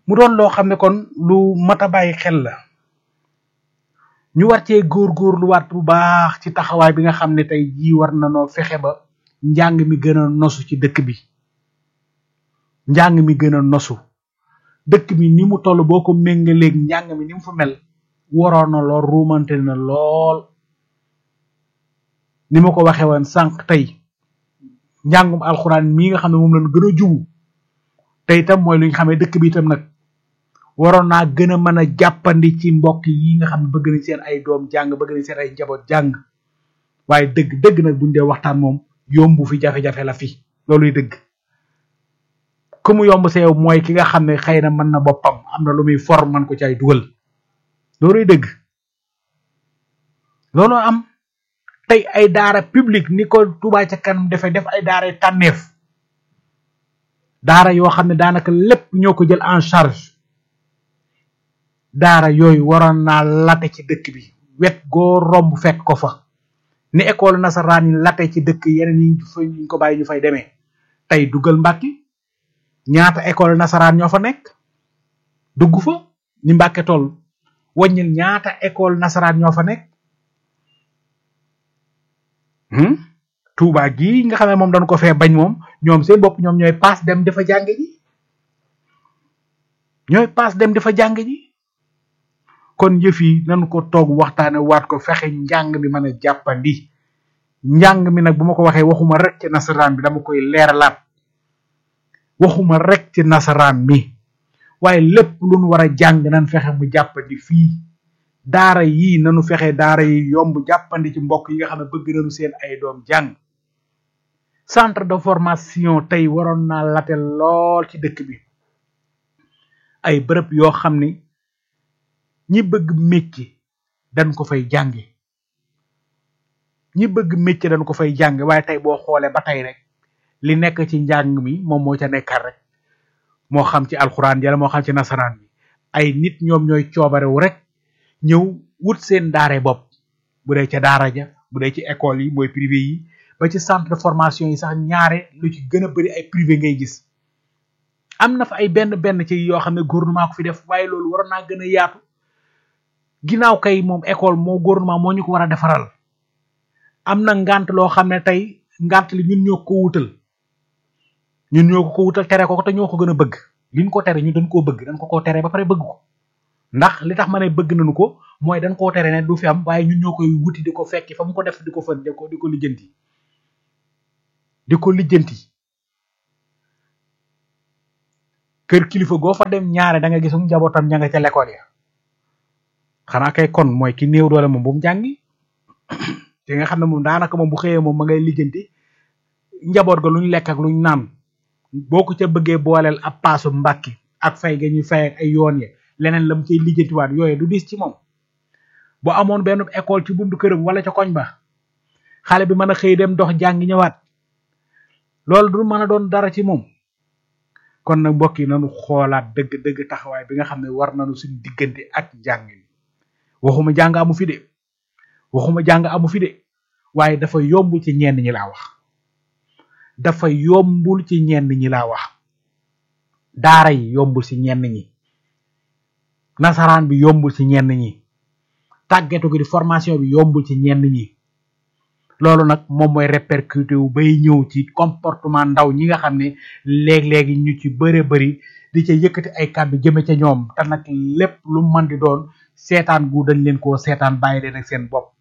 mu doon loo xam ne kon lu mat a bàyyi xel la ñu war cee góorgóorluwaat bu baax ci taxawaay bi nga xam ne tey jii war na noo fexe ba njàng mi gën a nosu ci dëkk bi njàng mi gën a nosu dëkk bi ni mu toll boo ko méngaleeg njàng mi ni mu fa mel waroon na lool ruumante na lool ni ma ko waxee woon sànq tey njàngum alxuraan mii nga xam ne moom lañ gën a jubu te itam mooy lu ñu xamee dëkk bi itam nag waroon naa gën a mën a jàppandi ci mbokk yi nga xam ne bëgg nañ seen ay doom jàng bëgg nañ seen ay njaboot jàng waaye dëgg dëgg nag buñ dee waxtaan moom yombu fi jafe-jafe la fi looluy dëgg ku mu yomb seew mooy ki nga xam ne xëy na mën na boppam am na lu muy for man ko ci ay dugal looluy dëgg loolu am tey ay daara publique ni ko Touba ca kanam defee def ay daara tànneef daara yoo xam ne daanaka lépp ñoo ko jël en charge daara yooyu waroon naa late ci dëkk bi wet goo romb fekk ko fa ni école nasaraan yi late ci dëkk yeneen yi fa ñu ko bàyyi ñu fay demee tey duggal Mbàkke ñaata école nasaraan ñoo fa nekk dugg fa ni Mbàkke toll wàññil ñaata école nasaraan ñoo fa nekk Touba gii nga xam ne moom dañ ko fee bañ moom ñoom seen bopp ñoom ñooy paas dem dafa jàng ji ñooy paas dem dafa jàng ji kon yëf yi nañu ko toog waxtaane waat ko fexe njàng mi mën a jàppandi njàng mi nag bu ma ko waxee waxuma rek ci nasaraan bi dama koy leeralaat waxuma rek ci nasaraan mi waaye lépp lu nu war a jàng nan fexe mu jàppandi fii daara yii nanu fexe daara yi yomb jàppandi ci mbokk yi nga xam ne bëgg nañu seen ay doom jàng centre de formation tey waroon naa late lool ci dëkk bi ay bërëb yoo xam ni ñi bëgg métier dañ ko fay jànge ñi bëgg métier dañ ko fay jànge waaye tey boo xoolee ba tey rek li nekk ci njàng mi moom moo ca nekkar rek moo xam ci alxuraan jala moo xam ci nasaraan bi ay nit ñoom ñooy coobarewu rek ñëw wut seen daare bopp bu dee ca daara ja bu dee ci école yi mooy privé yi ba ci centre de formation yi sax ñaare lu ci gën a bari ay privé ngay gis am na fa ay benn benn ci yoo xam ne gouvernement ko fi def waaye loolu waroon naa gën a yaatu ginnaaw kay moom école moo gouvernement moo ñu ko war a defaral am na ngant loo xam ne tey ngant li ñun ñoo ko wutal ñun ñoo ko ko wutal tere ko te ñoo ko gën a bëgg liñ ko tere ñun dañ koo bëgg dañ ko koo tere ba pare bëgg ko ndax li tax ma ne bëgg nañu ko mooy dañ koo tere ne du fi am waaye ñun ñoo koy wuti di ko fekki fa mu ko def di ko fën di ko di ko lijjanti di ko lijjanti kër kilifa goo fa dem ñaare da nga gis njabootam ña nga ca l'école ya xanaa kay kon mooy ki néew doole moom bu mu jàngi te nga xam ne moom daanaka moom bu xëyee moom ma ngay lijjanti njaboot ga luñ lekk ak luñ naan boo ko ca bëggee booleel ab paasu mbàkki ak fay ga ñuy fay ak ay yoon ye leneen la mu cay lijjantiwaat yooyu du dis ci moom bu amoon benn école ci buntu këram wala ca koñ ba xale bi mën a xëy dem dox jàngi ñëwaat loolu du mën a doon dara ci moom kon nag mbokk yi nañu xoolaat dëgg dëgg taxawaay bi nga xam ne war nañu suñu diggante ak njàng mi waxuma jàng amu fi de waxuma jàng amu fi de waaye dafa yomb ci ñenn ñi laa wax dafa yombul ci ñenn ñi laa wax daara yi yombul ci ñenn ñi nasaraan bi yombul ci ñenn ñi tàggetu gi di formation bi yombul ci ñenn ñi loolu nag moom mooy répercuté wu bay ñëw ci comportement ndaw ñi nga xam ne léeg-léegi ñu ci bëre bëri di ca yëkkati ay kàddu jëme ca ñoom te nag lépp lu mën di doon seetaan gu dañ leen koo seetaan bàyyi leen ak seen bopp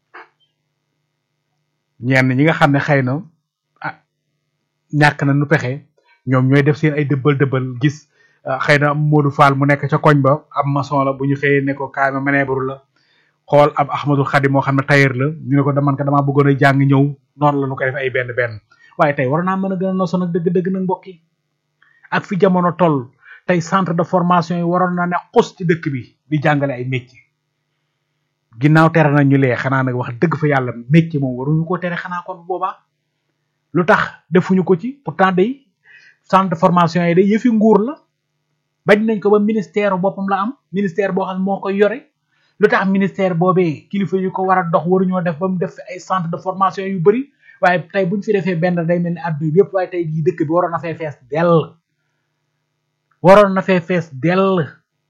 ñenn ñi nga xam ne xëy na ah ñàkk na nu pexe ñoom ñooy def seen ay dëbbal dëbbal gis xëy na Modou Fall mu nekk ca koñ ba ab maçon la bu ñu xëyee ne ko kaay ma meneebaru la xool ab Ahmadul Xadim moo xam ne tailleur la ñu ne ko daman ko damaa bëggoon a jàng ñëw noonu la ñu ko def ay benn benn waaye tey war naa mën a gën a noso nag dëgg-dëgg nag mbokk yi ak fi jamono toll tey centre de formation yi waroon na ne xus ci dëkk bi di jàngale ay métier ginnaaw tere na ñu lee xanaa nag wax dëgg fa yàlla métier moom waruñu ko tere xanaa kon boobaa lu tax defuñu ko ci pourtant day centre de formation yi day yëfi nguur la bañ nañ ko ba ministère boppam la am ministère boo xam ne moo koy yore lu tax ministère boobee kilifa yu ko war a dox waruñoo def ba mu def ay centre de formation yu bëri waaye tey buñ fi defee benn day mel ni àdduna bi yëpp waaye tey jii dëkk bi waroon na fee fees dell waroon na fee fees dell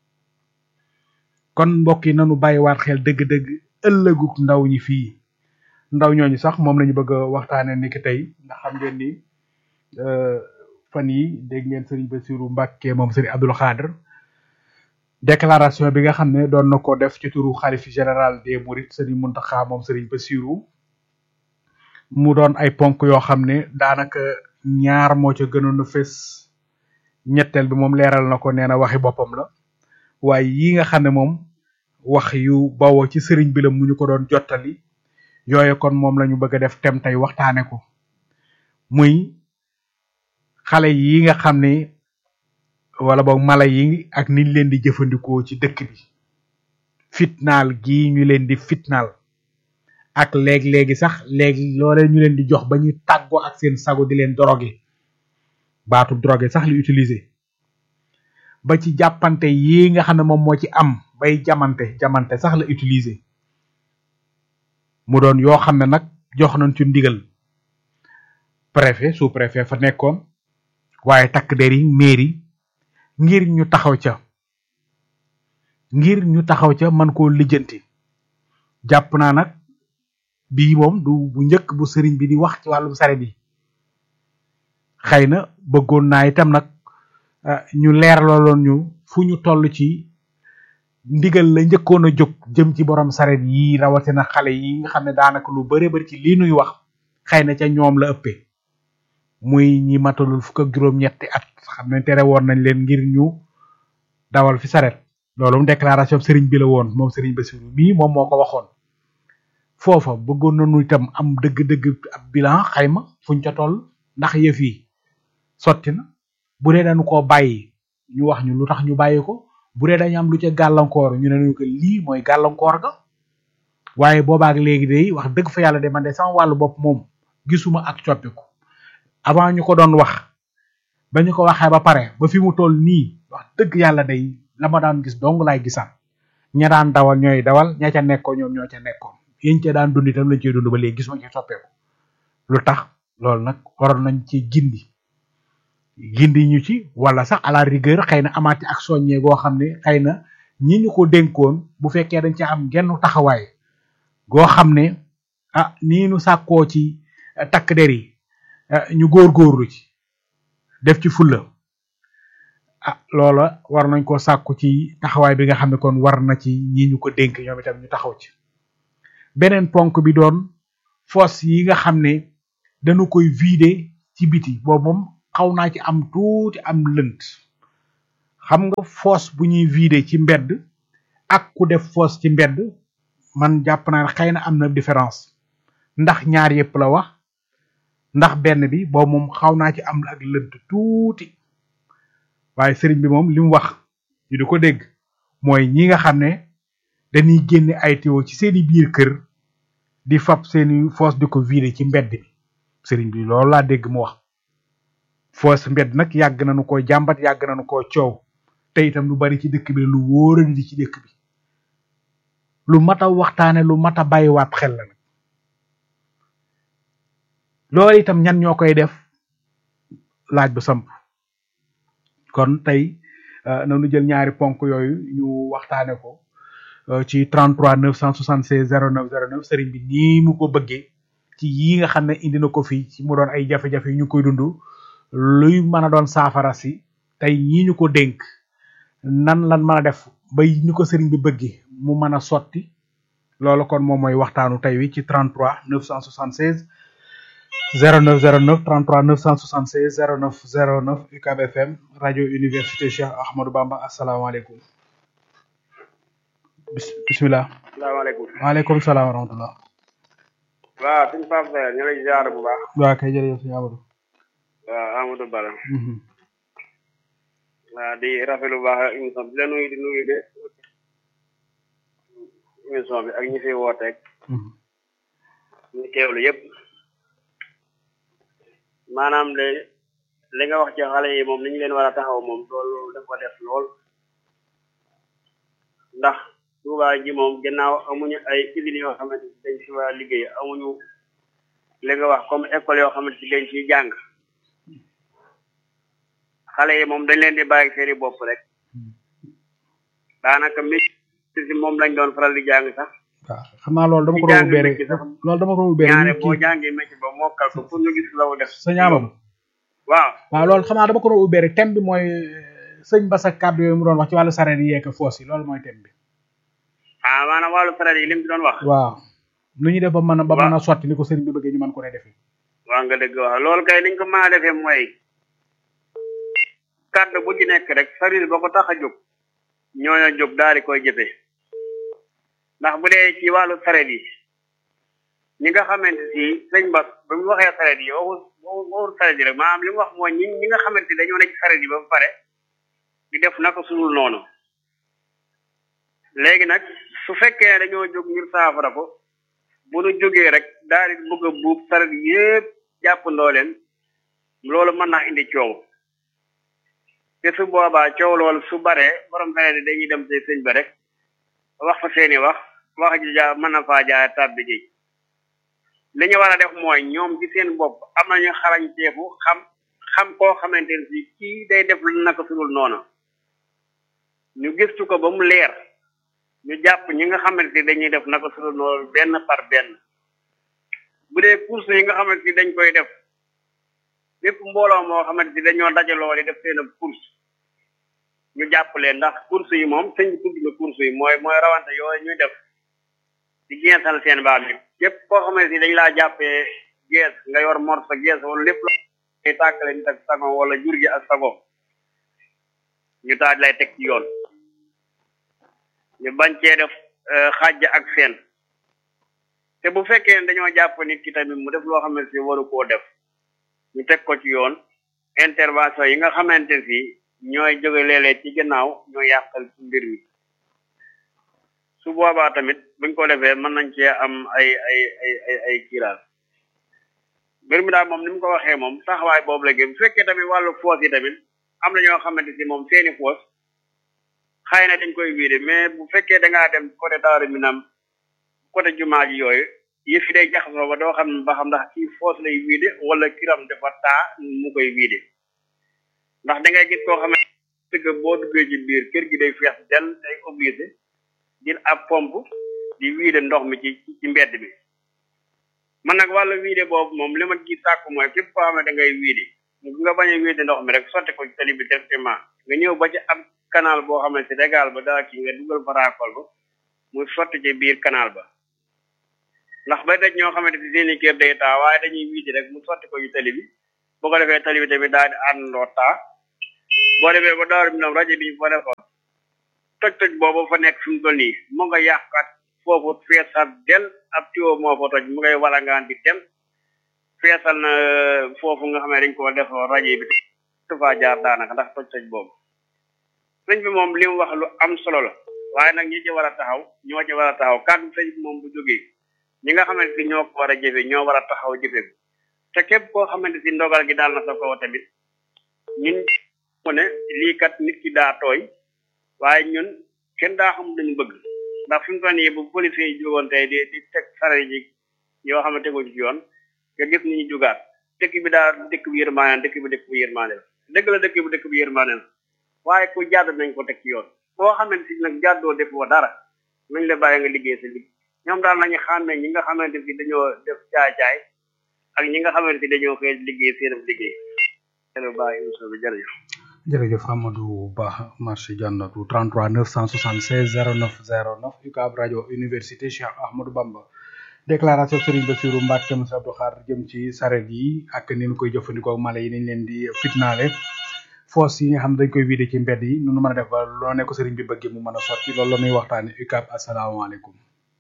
kon mbokk yi nanu bàyyiwaat xel dëgg-dëgg ëllëguk ndaw ñi fii ndaw ñooñu sax moom lañu bëgg a waxtaane ni ki tey ndax xam ngeen ni fan yi dégg ngeen sëriñ Bassirou Mbacke moom sëriñ Abdoul Khadr déclaration bi nga xam ne doon na ko def ci turu xalif général des Mourides sëriñ Mountakha moom sëriñ Bassirou mu doon ay ponk yoo xam ne daanaka ñaar moo ca gënoon a fës ñetteel bi moom leeral na ko nee na waxi boppam la waaye yi nga xam ne moom wax yu bawoo ci sëriñ bi la mu ñu ko doon jottali yooyu kon moom la ñu bëgg a def tem tey waxtaane ko muy xale yi nga xam ne wala boog mala yi ak niñ leen di jëfandikoo ci dëkk bi fitnaal gii ñu leen di fitnaal ak léeg-léegi sax léegi loolee ñu leen di jox ba ñuy tàggoo ak seen sago di leen drogué baatu drogué sax li utiliser ba ci jàppante yi nga xam ne moom moo ci am bay jamante jamante sax la utiliser mu doon yoo xam ne nag jox nañ ci ndigal préfet sous préfet fa nekkoon waaye takk der yi mairie ngir ñu taxaw ca ngir ñu taxaw ca man koo lijjanti jàpp naa nag bii moom du bu njëkk bu sëriñ bi di wax ci wàllum sare bi xëy na bëggoon naa itam nag ñu leeraloon ñu fu ñu toll ci ndigal la njëkkoon a jóg jëm ci borom saret yi rawatina xale yi nga xam ne daanaka lu bare bari ci lii nuy wax xëy na ca ñoom la ëppee muy ñi matalul fukk ak juróom-ñetti at xam ne tere woon nañ leen ngir ñu dawal fi saret loolu déclaration sëriñ bi la woon moom sëriñ Bassirou mii moom moo ko waxoon foofa bëggoon nañu itam am dëgg-dëgg ab bilan xayma fuñ ca toll ndax yëf yi sotti na bu dee dañu koo bàyyi ñu wax ñu lu tax ñu bàyyi ko bu dee dañu am lu ca gàllankoor ñu ne ñu ko lii mooy gàllankoor ga waaye boobaak léegi day wax dëgg fa yàlla de man de sama wàllu bopp moom gisuma ak coppiku avant ñu ko doon wax ba ñu ko waxee ba pare ba fi mu toll nii wax dëgg yàlla day la ma daan gis dong laay gisaan ña daan dawal ñooy dawal ña ca nekkoon ñoom ñoo ca nekkoon yéen ca daan dund itam lañ cee dund ba léegi gisuma ci soppeeku lu tax loolu nag waroon nañ ci gindi gindi ñu ci wala sax à la rigueur xëy na amaati ak soññee goo xam ne xëy na ñi ñu ko dénkoon bu fekkee dañ ci am genn taxawaay goo xam ne ah nii nu sàkkoo ci takk der yi ñu góorgóorlu ci def ci fulla ah loola war nañ ko sàkku ci taxawaay bi nga xam ne kon war na ci ñi ñu ko dénk ñoom itam ñu taxaw ci beneen ponk bi doon fosse yi nga xam ne dañu koy vider ci biti boobu moom xaw naa ci am tuuti am lënt xam nga fosse bu ñuy vider ci mbedd ak ku def fosse ci mbedd man jàpp naa ne xëy na am na différence ndax ñaar yëpp la wax ndax benn bi boobu moom xaw naa ci am ak lënt tuuti waaye sëriñ bi moom li mu wax ñu di ko dégg mooy ñi nga xam ne dañuy génne ay tuyau ci seeni biir kër di fab seeni fosse di ko vider ci mbedd bi sëriñ bi loolu laa dégg mu wax fosse mbedd nag yàgg nañu ko jàmbat yàgg nañu ko coow te itam lu bari ci dëkk bi lu wóoradi di ci dëkk bi lu mat a waxtaane lu mat a bàyyiwaat xel la nag loolu itam ñan ñoo koy def laaj bu samp kon tey nanu jël ñaari ponk yooyu ñu waxtaane ko ci 33 976 09 09 sëriñ bi nii mu ko bëggee ci yi nga xam ne indi na ko fii ci mu doon ay jafe-jafe yu ñu koy dund luy mën a doon saafara si tey ñii ñu ko dénk nan lan mën a def ba ñu ko sëriñ bi bëggee mu mën a sotti loolu kon moom mooy waxtaanu tey wi ci 33 976 09 09 33 976 09 09 UCAB FM rajo université Cheikh Ahmadou Bamba asalaamaaleykum bisimilah. salaamaaleykum. waaleykum salaam wa rahmatulah. waaw suñu Pape Seye ñu lay ziar bu baax. waaw kay jërëjëf sëñ Amadou. waaw Amadou Bala. waaw di rafetlu bu baax émission bi di la nuyu di nuyu de émission bi ak ñi fi wooteeg. ñu teewlu yëpp. maanaam de li nga wax ci xale yi moom ni ñu leen war a taxaw moom loolu dafa def lool. ndax Touba ji moom gannaaw amuñu ay usines yoo xamante ni dañ fi war a liggéey amuñu li nga wax comme école yoo xamante ni dañ ciy jàng xale yi moom dañ leen di bàyyi seeni bopp rek daanaka métti si moom lañ doon faral di jàng sax waaw xam naa loolu dama ko Ci doon jàng ubbeere métier sax. loolu dama ko doon ubbeere ñaare ñu boo kii jàngee métier ba mokkal ko pour ñu gis la wu def sa ñaamam waaw waaw loolu xam naa dama ko doon ubbeere thème bi mooy euh, sëñ Bass ak kàddu yooyu mu doon wax ci wàllu sareet yi yeeg foos yi loolu mooy thème bi ah maanaam wàllu saret yi li mu ci doon wax waaw nu ñuy def ba mën a ba Waaw. mën a sotti ni ko sëriñ bi bëggee ñu mën ko ne defee waa nga dëgg wax loolu kay niñ ko mën a defee mooy kàddu bu ci nekk rek saril ba ko tax a jóg ñooñu jóg daal di koy jëfe ndax bu dee ci wàllu saret yi ñi nga xamante si sëñ Bass ba mu waxee saret yi waxul waxul saret yi rek maanaam li mu wax mooy ñi ñi nga xamante dañoo nekk ci saret yi ba pare di def naka sulul noonu léegi nag su fekkee dañoo jóg ngir saafara ko bu nu jógee rek daal di bëgg a buub saret yépp jàppandoo leen loolu mën naa indi coow te su boobaa coow loolu su baree borom saret yi dañuy dem ci sëñ ba rek wax fa seeni wax wax ji ja mën na faa jaay tàbbi ji li ñu war a def mooy ñoom ci seen bopp am nañu xarañteefu xam xam koo xamante ne si kii day def lu naka sudul noonu ñu gëstu ko ba mu leer ñu jàpp ñi nga xamante ni dañuy def naka sudul noonu benn par benn bu dee course yi nga xamante ni dañ koy def lépp mbooloo moo xamante ni dañoo dajaloo di def seen ab course ñu jàpp leen ndax course yi moom sëñ bi tudd na course yi mooy mooy rawante yooyu ñuy def di geesal seen baam yi képp koo xamante ni dañ laa jàppee gees nga yor mor sa gees wala lépp la ngay tàkkale nit ak sago wala jur gi ak sago ñu taaj lay teg ci yoon ñu bañ cee def xàjj ak seen te bu fekkee ne dañoo jàpp nit ki tamit mu def loo xamante ni waru koo def ñu teg ko ci yoon intervention yi nga xamante ni ñooy jóge léeg-léeg ci ginnaaw ñoo yàqal ci mbir mi su boobaa tamit buñ ko defee mën nañ cee am ay ay ay ay ay kiiraal mbir mi daal moom ni mu ko waxee moom taxawaay boobu la gën bu fekkee tamit wàllu foos yi tamit am na ñoo xamante si moom seeni foos xëy na dañ koy wiide mais bu fekkee da ngaa dem côté Daaru Minam côté jumaa ji yooyu yëf yi day jaxasoo ba doo xam ne ba xam ndax kii foos lay wiide wala kiram dafa taa mu koy wiide ndax da ngay gis koo xam ne dëgg boo duggee ci biir kër gi day feex del day obligé jël ab pompe di wiide ndox mi ci ci mbedd bi man nag wàllu wiide boobu moom li ma gis sàkku mooy képp koo xam ne da ngay wiide nga bañ a wiide ndox mi rek sotti ko ci tali bi directement nga ñëw ba ci ab canal boo xam ne si régal ba daa kii nga dugal fa raakol ba muy sotti ci biir canal ba ndax ba daj ñoo xamante ni seeni kër day taa waaye dañuy wiide rek mu sotti ko ci tali bi boo ko defee tali bi tamit daal di àndandoo taa boo demee ba daaru minam rajo bi ñu fa defoon toj toj boobu fa nekk fi mu toll nii mu nga yàqat foofu feesal del ab tiwo moo fa toj mu ngay walangaan di dem feesal na foofu nga xam ne dañ ko defoo rajo bi te faa jaar daanaka ndax toj toj boobu sëñ bi moom li mu wax lu am solo la waaye nag ñi ci war a taxaw ñoo ci war a taxaw kàddu sëñ bi moom bu jógee ñi nga xamante si ñoo ko war a jëfe ñoo war a taxaw jëfe ko te képp koo xamante si ndogal gi daal na sa kaw tamit ñun mu ne lii kat nit ki daa tooy waaye ñun kenn daa xam dañu bëgg ndax fi mu toll nii bu police yi jógoon tey di di teg sare ji yoo xam ne teguñ ci yoon nga gis ni ñu jugaat dëkk bi daa dëkk bi yërmaane dëkk bi dëkk bi yërmaane la dëgg la dëkk bi dëkk bi yërmaane la waaye ku jàdd nañ ko teg ci yoon boo xamante si nag jàddoo defoo dara nañ la bàyyi nga liggéey sa liggéey ñoom daal nañu xàmmee ñi nga xamante si dañoo def caay-caay ak ñi nga xamante si dañoo xëy liggéey seen liggéey seen bàyyi émission bi jërëjëf jërëjëf Amadou Ba marché jànnatu 33 976 09 09 UCAB rajo université Cheikh Ahmadou Bamba déclaration Serigne Bassirou Mbacke Moussa Abdou Khar jëm ci saret yi ak ni ñu koy jëfandikoo ak mala yi niñ leen di fitnaale foos yi nga xam dañ koy wiide ci mbedd yi nu nu mën a def ba loo ne ko Serigne bi bëggee mu mën a sotti loolu la ñuy waxtaane UCAB asalaamaaleykum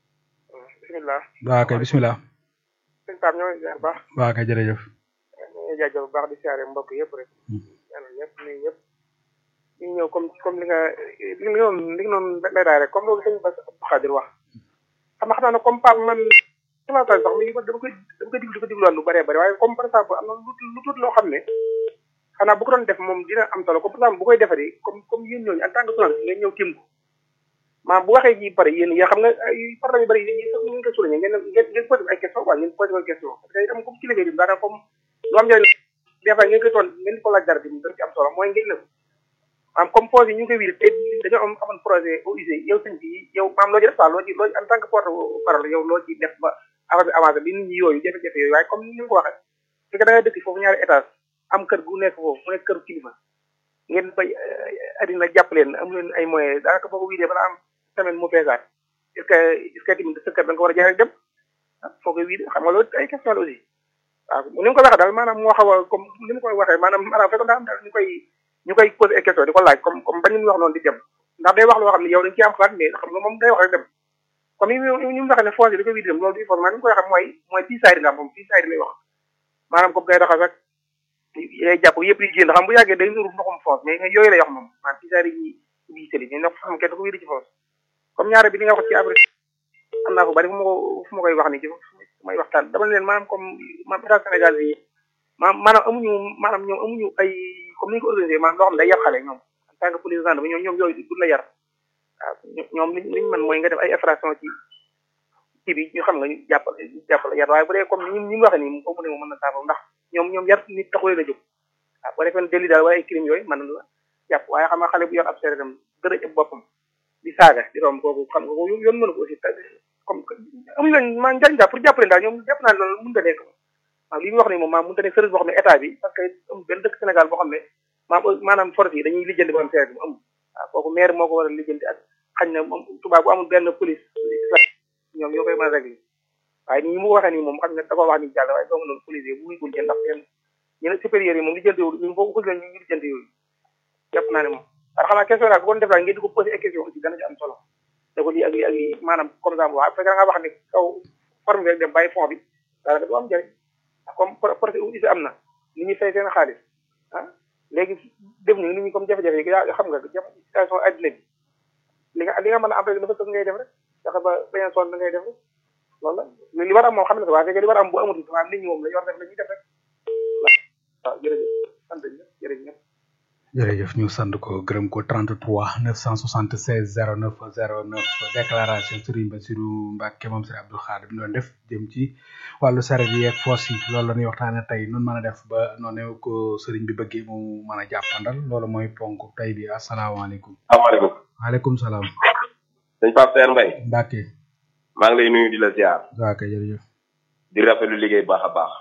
bisimilah waa kay bisimilah sëñ Pape ñoo ngi ziar baax waa kay jërëjëf ñu ngi jaajëf bu baax di siyaare mbokk yëpp rek ñaanal ñëpp nuyu ñëpp ñu ñëw comme comme li nga li nga noonu li nga noonu lay daay rek comme loolu sëñ Bass Abdou Khadir wax xam nga xam naa ne comme Pape man xalaataay sax mi dama koy dama koy diglu di ko digluwaat lu bëree bëri waaye comme par exemple am na lu lu tuut loo xam ne xanaa bu ko doon def moom dina am solo comme par exemple bu koy defaree comme comme yéen ñooñu en tant que journaliste ngeen ñëw tim ko maa bu waxee ji pare yéen yaa xam nga ay problème yu bëri yi sax ngeen ko souligné ngeen ngeen ngeen posé ay question quoi ngeen posé ay question parce que itam comme kilifa yi daanaka comme lu am njëriñ des fois ngeen koy toon ngeen di ko laaj dara bi dañ ci am solo mooy ngeen ne maam comme foos yi ñu ngi koy wiide te dañoo am amoon projet OUG yow sëñ bi yow maam loo ci def quoi loo ci loo ci en tant que porte parole yow loo ci def ba affaire bi avancé bi nit ñi yooyu jafe-jafe yooyu waaye comme ni nga ko waxee su fekkee da ngay dëkk foofu ñaari étage am kër gu nekk foofu mu nekk kër kilifa ngeen bay addina jàpp leen am leen ay moyens daanaka boo ko wiidee balaa am semaine mu peesaat est ce que est ce que tamit sa kër da nga ko war a jaay rek dem ah foo koy wiide xam nga loolu ay question la aussi waaw ni mu ko waxee daal maanaam moo xaw a comme ni mu koy waxee maanaam maanaam fekkoon daa am daal ñu koy ñu koy posé ay question di ko laaj comme comme bañ ñu wax noonu di dem ndax day wax loo xam ne yow dañ ci am xalaat mais xam nga moom day wax rek dem comme ni ñu mu waxee ne foos yi da koy wiide dem loolu di forcément ni mu koy waxee mooy mooy fii saaydi la moom fii saaydi lay wax maanaam comme day raxas ak yay jàpp yëpp yi génn xam bu yàggee day nuru ndoxum foos mais yooyu lay wax moom maanaam fii saaydi yi bii sëli mais ndox xam kenn da ko wiide ci foos comme ñaare bi li nga wax ci abri am naa ko bari fu ma ko fu ma koy wax ni ci may waxtaan dama leen maanaam comme maanaam état Sénégal bi maanaam maanaam amuñu maanaam ñoom amuñu ay comme ni ñu ko organisé maanaam loo xam ne day yar xale ñoom en tant que police gendarme ñoom ñoom yooyu du la yar waaw ñoom li liñ mën mooy nga def ay infraction ci ci bi ñu xam nga ñu jàpp jàpp la yar waaye bu dee comme ni ni mu waxee nii comme mu ne moom mën na saafara ndax ñoom ñoom yar nit taxulee la jóg waaw boo defee délit daal wala ay crime yooyu mën na la jàpp waaye xam nga xale bu yor ab seeretam dërëj ab boppam di saaga di romb kooku xam nga ko yoon mënu ko aussi comme amuñu leen maa njariñ daal pour jàppale daal ñoom jàpp naa ne loolu mënut a nekk waaw li ñu wax ni moom maa mënut a nekk service boo xam ne état bi parce que amul benn dëkk Sénégal boo xam ne maam maanaam force yi dañuy lijjanti borom seer bi mu amul waaw kooku maire moo ko war a lijjanti ak xañ na moom tubaab bu amul benn police ñoom ñoo koy mën a régler waaye ni mu ko waxee nii moom xam nga da ko wax ni jàll waaye doo nga noonu police yi bu muy gun ndax seen ñeneen supérieurs yi moom lijjanti yooyu ñu foofu xusi ñu lijjanti yooyu jàpp naa ne moom waaye xam naa question daal bu ko def daal ngeen di ko posé ay question aussi dana ci am solo da ko lii ak lii ak lii maanaam comme ça waaw fekk nga wax ni kaw forme bi rek dem bàyyi fond bi daanaka du am njëriñ comme projet aussi am na nit ñi fay seen xaalis ah léegi def ñu nit ñi comme jafe-jafe yi yaa xam nga jafe situation addina bi li nga li nga mën a am rek dafa sëg ngay def rek fexe ba bañ a sonn da ngay def rek loolu la li war a am moom xam ne ko waaye fekkee li war a am bu amatul waaye nit ñi moom la ñu war def la ñuy def rek waaw jërëjëf sant ñëpp jërëjëf jërëjëf ñu sant ko gërëm ko 33 976 09 09 déclaration Serigne Bassirou Mbacke moom Serigne Abdou Khadre bi doon def jëm ci wàllu saret yi ak foos yi loolu la ñuy waxtaane tey nun mën a def ba noonu ko Serigne bi bëggee mu mën a jàppandal loolu mooy ponk tey bi asalaamaaleykum. asalaamaaleykum. waaleykum salaam. sëñ Pape Seer Mbaye. Mbacke. maa ngi lay nuyu di la ziar. waaw kay jërëjëf. di rafetlu liggéey baax a baax.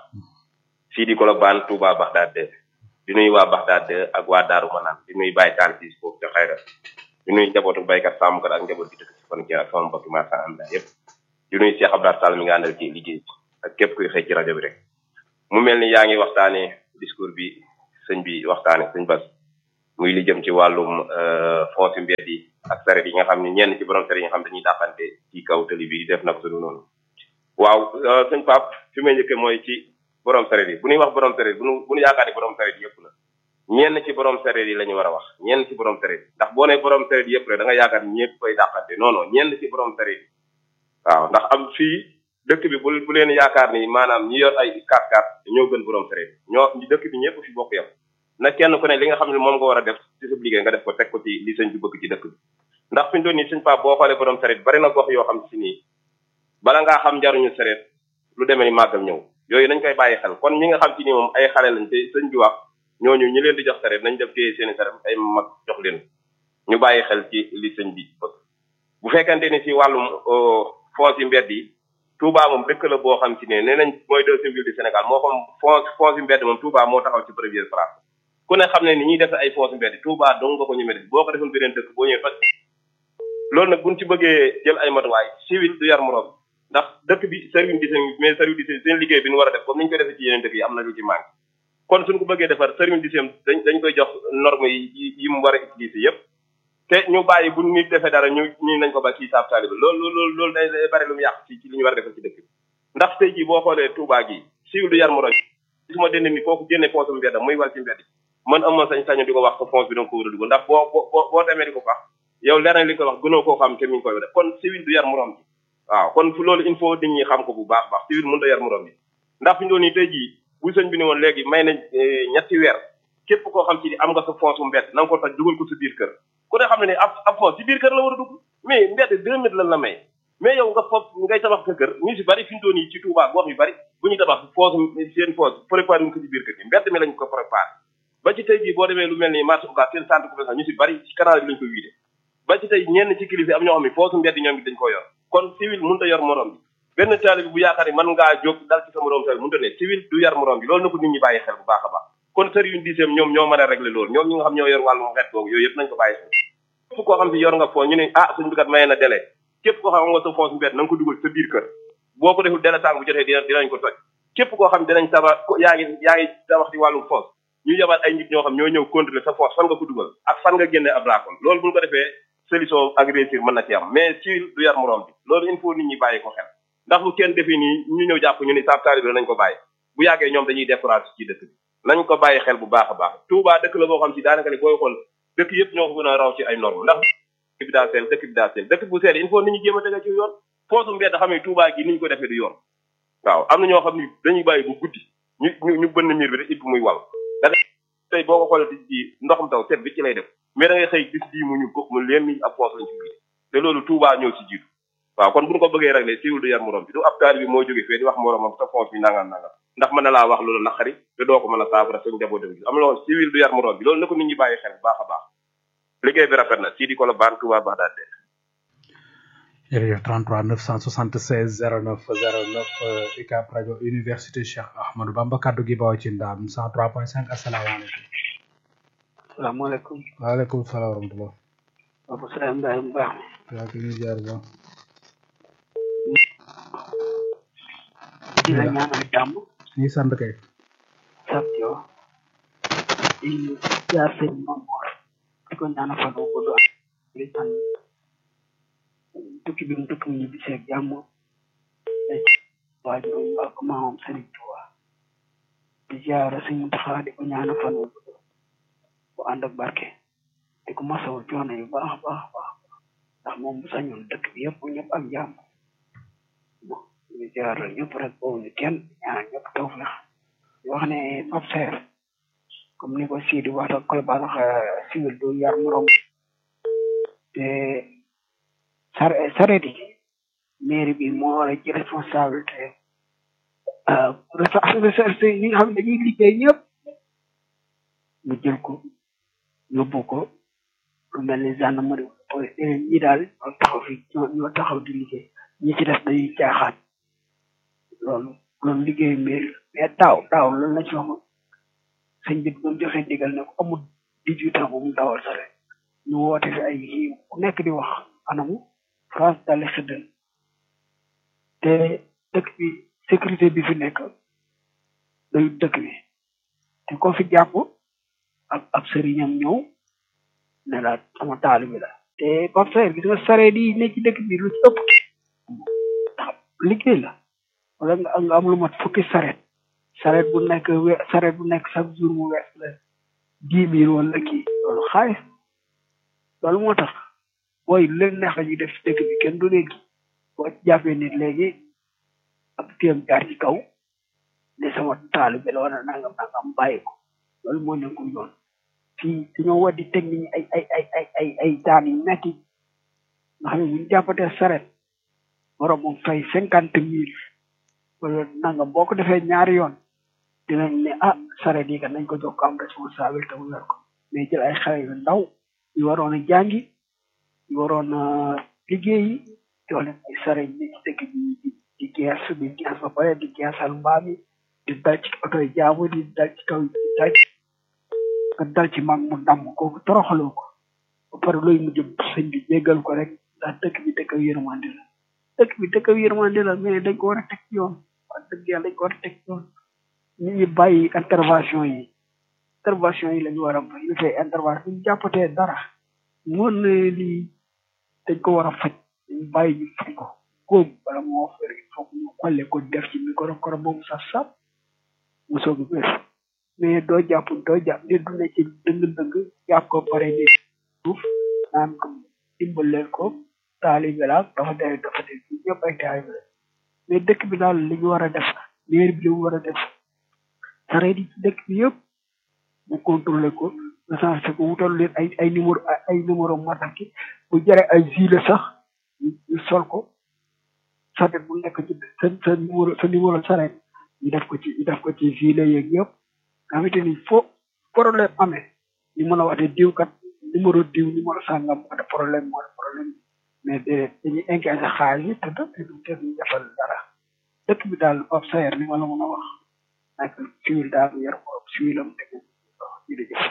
fii di Colobane Touba Bagdad di nuyu waa Baxdaad ak waa Daaru Manaan di nuyu Baye Tall si foofu ca xayra di nuyu njabootu baykat sàmmkat ak njaboot gi dëkk ci fan ak sama mbokki marchand ambulant yëpp di nuyu Cheikh Abdoulaye Sall mi nga àndal ci liggéey bi ak képp kuy xëy ci rajo bi rek mu mel ni yaa ngi waxtaane discours bi sëñ bi waxtaane sëñ Bas muy li jëm ci wàllum fonds yu mbedd yi ak saret yi nga xam ne ñenn ci borom saret yi nga xam dañuy dàqante ci kaw tali bi def na ko sunu noonu waaw sëñ Pape fi may njëkkee mooy ci borom sareet yi bu ñuy wax borom sareet bu ñu bu ñu yaakaar ni borom sareet yëpp la ñenn ci borom sareet yi la ñu war a wax ñenn ci borom sareet ndax boo nee borom sareet yëpp la da nga yaakaar ni ñëpp koy dàqante non non ñenn ci borom sareet yi waaw ndax am fii dëkk bi bu bu leen yaakaar ni maanaam ñi yor ay 4x4 ñoo gën borom sareet ñoo dëkk bi ñëpp fi bokk yam na kenn ku ne li nga xam ne moom nga war a def ci sa liggéey nga def ko teg ko ci li sëñ bi bëgg ci dëkk bi ndax fi ñu doon nii sëñ Pape boo xoolee borom sareet bari na gox yoo xam si nii bala ngaa xam njaruñu sareet lu demee ni màggal ñëw yooyu nañ koy bàyyi xel kon ñi nga xam ci ni moom ay xale lañ te sëñ bi wax ñooñu ñi leen di jox sareet nañ def téye seeni sareet ay mag jox leen ñu bàyyi xel ci li sëñ bi bëgg bu fekkente ni ci wàllum fonds yi mbedd yi Touba moom dëkk la boo xam ci ne nee nañ mooy deuxième ville du Sénégal moo xam fonds fonds yi mbedd moom Touba moo taxaw ci première place ku ne xam ne ni ñuy def ay fonds yi mbedd Touba dong nga ko ñemee def boo ko defoon beneen dëkk boo ñëwee fas loolu nag buñ ci bëggee jël ay matuwaay civil du yar morom ndax dëkk bi service d'hygiène mais service d'hygiène seen liggéey bi ñu war a def comme ni ñu koy defee ci yeneen dëkk yi am na lu ci manqué kon suñ ko bëggee defar service d'hygiène dañ dañ koy jox norme yi yi mu war a utiliser yépp te ñu bàyyi bu nit defee dara ñu ñu nañ ko ba kii saab taaliba loolu loolu loolu day day bari lu mu yàq ci ci li ñu war a defal ci dëkk bi ndax tey jii boo xoolee Touba gi civil du yar morom su ma dend ni kooku génne poosam mbedd muy wal ci mbedd man amoon sañ sañu di ko wax sa fonds bi da nga ko war a dugg ndax boo boo boo demee di ko wax yow leer na li ko wax gënoo koo xam te mi ngi koy def kon civil du yar morom ji waaw kon fu loolu il faut nit ñi xam ko bu baax baax civil mënut a yar morom bi ndax fi ñu doon nii tey jii bu sëñ bi ne woon léegi may nañ ñetti weer képp koo xam ci ni am nga sa fonds su mbedd na nga ko taj dugal ko sa biir kër ku ne xam ne ne ab ab fonds si biir kër la war a dugg mais mbedd deux mètres lan la may mais yow nga foofu ngay tabax sa kër ñu si bari fi ñu doon yi ci Touba gox yu bari bu ñuy tabax foos seen foos préparé ñu ko ci biir kër gi mbedd mi lañ ko préparé ba ci tey jii boo demee lu mel ni marché Ocass seen centre commercial ñu si bari ci canal bi lañ ko wiide ba ci tey ñenn ci kilifa am ñoo xam ne foosu mbedd ñoom it dañ ko yor kon civil mënut a yor morom bi benn taalibe bu yaakaar ni mën ngaa jóg dal ci sa morom taalibe mënut a ne civil du yar morom bi loolu na ko nit ñi bàyyi xel bu baax a baax kon sër yu dixième ñoom ñoo mën a régler loolu ñoom ñi nga xam ñoo yor wàllum xeet googu yooyu yëpp nañ ko bàyyi xel képp koo xam si yor nga foo ñu ne ah suñu bikat mayee na délai képp koo xam nga sa foos mbedd na nga ko dugal sa biir kër boo ko deful délai sàng bu jotee dina dinañ ko toj képp koo xam dinañ tabax yaa ngi yaa ngi tabax ci wàllum foos ñu yabal ay nit ñoo xam ñoo ñëw contrôler sa foos fan nga ko dugal ak fan nga génne ab raakol loolu bu ñu ko defee solution ak réussir mën na ci am mais ci du yar morom bi loolu il faut nit ñi bàyyi ko xel ndax bu kenn defee nii ñu ñëw jàpp ñu ni saab taalibe nañ ko bàyyi bu yàggee ñoom dañuy découragé ci dëkk bi nañ ko bàyyi xel bu baax a baax Touba dëkk la boo xam si daanaka ni booy xool dëkk yëpp ñoo ko gën a raw ci ay normes ndax dëkk bi daa seel dëkk bi daa seel dëkk bu seel il faut nit ñi jéem a tege ci yoon foosu mbedd xam ne Touba gi ni ñu ko defee du yoon waaw am na ñoo xam ni dañuy bàyyi bu guddi ñu ñu ñu bënn miir bi rek it muy wal da tey boo ko xoolee ci ndoxum taw set bi ci lay def mais da ngay xëy gis bii mu ñu ko mu leen ni ab foos lañ ci biir te loolu Touba ñëw ci jiitu waaw kon bu ñu ko bëggee régler siiwul du yar morom bi du ab taali bi moo jóge fee di wax moromam sa foos bi nangam nangam ndax mën na laa wax loolu naqari te doo ko mën a saafara suñ njaboot bi am loolu civil du yar morom bi loolu na ko nit ñi bàyyi xel bu baax a baax liggéey bi rafet na sii di ko la baan Touba Bagdad de jërëjëf 33 976 09 09 UCAB rajo université Cheikh Ahmadou Bamba kaddu gi bawoo ci ndaam 103.5 asalaamaaleykum. salaamaaleykum. waaleykum salaam wa rahmatulah. Papa Salaam Ndiaye mu baax mi. yaa ngi ñu jaar ba. di la ñaanal jàmm. ñi sant kay. sant yow. di jaar sëñ Mamour. di ko ñaanal fan wu gudd ak di sant tukki bi mu tukki ñu bisee ak jàmm. waajuram ak maamam Sëriñ Tuuba. di jaar sëñ Muntaxa di ko ñaanal fan wu gudd bu ànd ak barke. di ko masawu coono yu baax a baax a baax ndax moom bu sañoon dëkk bi yëpp ñëpp am jàmm bon ñu jaar ñëpp rek boobu ñu kenn ñaan ñëpp tawfeex di wax ne Pape Serre comme ni ko Sidi wax da koy balax civil du yar morom te sar saret yi mairie bi moo war a ci responsabilité responsabilité ñi nga xam ne dañuy liggéey ñëpp ñu jël ko yóbbu ko lu mel ni gendarmerie police ñi daal ñoo taxaw fi ñoo taxaw di liggéey ñi ci def dañuy caaxaan loolu loolu liggéey mbir mais daaw daaw loolu la ci waxoon sëñ bi bu joxe digal ne ko amul dix-huit ans bu mu dawal sare ñu woote fi ay kii ku nekk di wax anamu France dali xëddal te dëkk bi sécurité bi fi nekk dayu dëkk bi te ko fi jàpp ak ab sëriñam ñëw ne la sama taalibi la te Pape Serre gis nga sareet yi ne ci dëkk bi lu ci ëpp liggéey la wala nga nga am lu mat fukki sareet sareet bu nekk we sareet bu nekk chaque jour mu wees la dix mille wala kii loolu xaalis loolu moo tax booy lu leen neex la ñuy def ci dëkk bi kenn du léegi boo jàppee nit léegi ab téem jaar ci kaw ne sama taalibi la wala nangam nangam bàyyi ko loolu moo nekkul yoon fii dañoo war di teg nit ñi ay ay ay ay ay ay daan yu metti nga xam ne bu ñu jàppatee saret borom moom fay cinquante mille wala nangam boo ko defee ñaari yoon dinañ ne ah saret yi kat nañ ko jox ko am responsabilité mu yor ko mais jël ay xale yu ndaw yu waroon a jàngi yu waroon a liggéeyi jox leen ay saret yi ci dëkk bi di di gees di gees ba pare di geesal mbaam yi di dal ci oto yi jaamu di dal ci kaw di dal nga dal ci mag mu damm kooku toroxaloo ko ba pare looy mujj sëñ bi jéggal ko rek ndax dëkk bi dëkk yërmande la dëkk bi dëkk yërmande la mais dañ ko war a teg ci yoon wax dëgg yàlla dañ ko war a teg ci yoon nit ñi bàyyi intervention yi intervention yi la ñu war a bàyyi dafay intervention ñu jàppatee dara mën na lii dañ ko war a faj ñu bàyyi ñu faj ko góob wala moo fër il faut ñu xolle ko def ci micro koro boobu sax sap mu soog a wér mais doo jàpp doo jàpp nit du ne ci dëng-dëng jàpp ko pare ni suuf naan ko dimbaleel ko taalibe la dafa dee dafa dee ñëpp ay taalibe la mais dëkk bi daal li ñu war a def maire bi li mu war a def sareet yi ci dëkk bi yëpp mu contrôlé ko recensé ko wutal leen ay ay numéro ay numéro mataki bu jare ay gilet sax ñu sol ko sareet bu nekk ci sa sa numéro sa numéro sareet ñu def ko ci ñu def ko ci gilet yeeg yëpp nga xamante ni fo problème amee ñu mën a wax ne diw kat numéro diw numéro sàngam moo de problème moo de problème mais de dañuy engagé xaalis yi te te du te duñ defal dara dëkk bi daal ob sayer li ma la mën a wax nekk civil daal yar ko ob civilam dëgg jërëjëf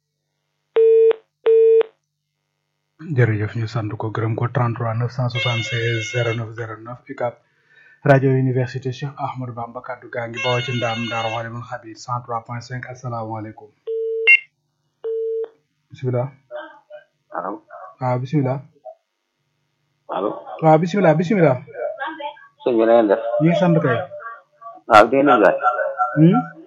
jërëjëf ñu sant ko gërëm ko 33 976 09 09 UCAB rajo université Cheikh Ahmadou Bamba kaddu gaa ngi bawoo ci ndaam Ndaro Walimul Xabir 103.5 asalaamaaleykum bisimilah. allo. waaw bisimilah. allo. waaw bisimilah bisimilah. sëñ bi na ngeen def. ñu ngi sant kay. waaw dégg nañ laaj.